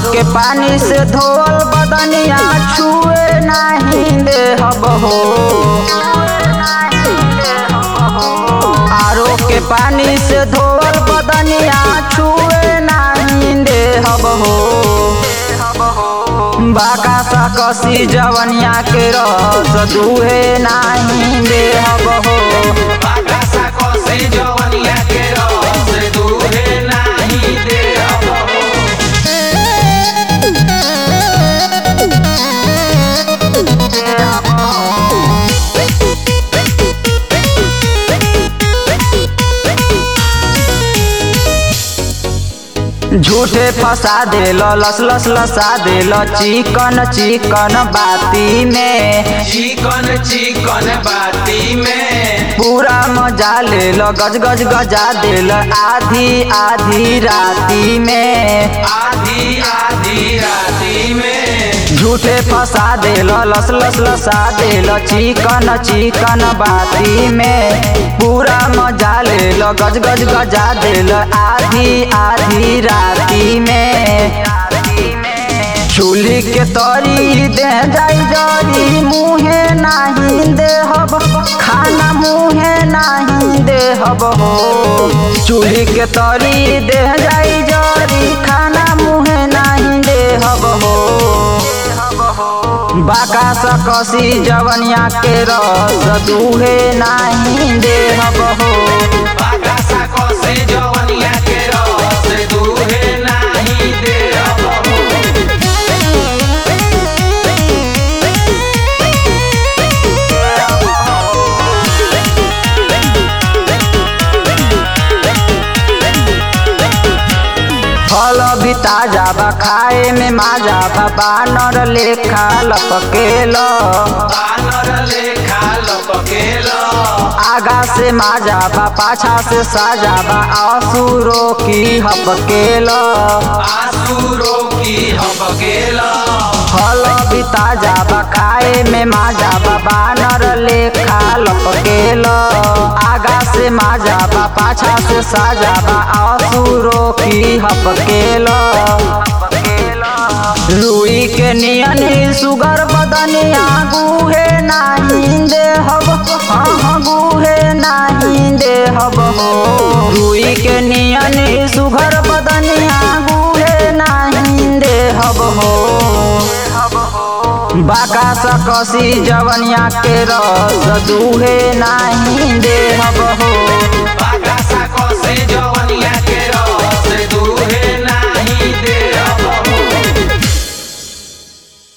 के पानी से धोल बदनिया छुए नाही देहब हो आरो के पानी से धोल बदनिया छुए नाही देहब हो बाका सा कसी जवनिया के रस दुहे नाही देहब हो बागासा कसे जवनिया के रस दूहे नाही देहब हो। झूठे फंसा देल लस लस लसा देल चिकन चिकन बाती में चिकन चिकन बाती में पूरा मजा लेल गज गज गजा देल आधी आधी राती में आधी आधी राती में झूठे फंसा देल लस लस लसा देल चिकन चिकन बाती में पूरा मजा लेल गज गज गजा देल आधी आधी राती में चूल्ही के तरी दे जाई जरी मुहे नाही देहब खाना मुहे नाही देहब हो चूल्ही के तरी दे जाई जरी खाना मुहे नाही देहब हो बाका सकसी जवनिया के रस दुहे नाही देहब हो बागासा कसे जवनिया के रस दूहे नाही देहब हो। फल भी ताजा बा खाए में माजा बा बानर लेखा लपकेल बानर लेखा लपकेल आगा से माजा बा पाछा से साजा बा आसुरो की हपकेल आसुरो की हपकेल फल भी ताजा बा खाए में माजा बा बानर लेखा लपकेल आगा से माजा बा पाछा से साजा बा आसुरो की हपकेल रुई के नियन सुगर बदनिया गुहे नाही देहब हाँ हाँ गुहे नाही देहब हो रुई के नियन सुगर बदनिया गुहे नाही देहब हो बाका सकसी जवनिया के रस दुहे नाही देहब हो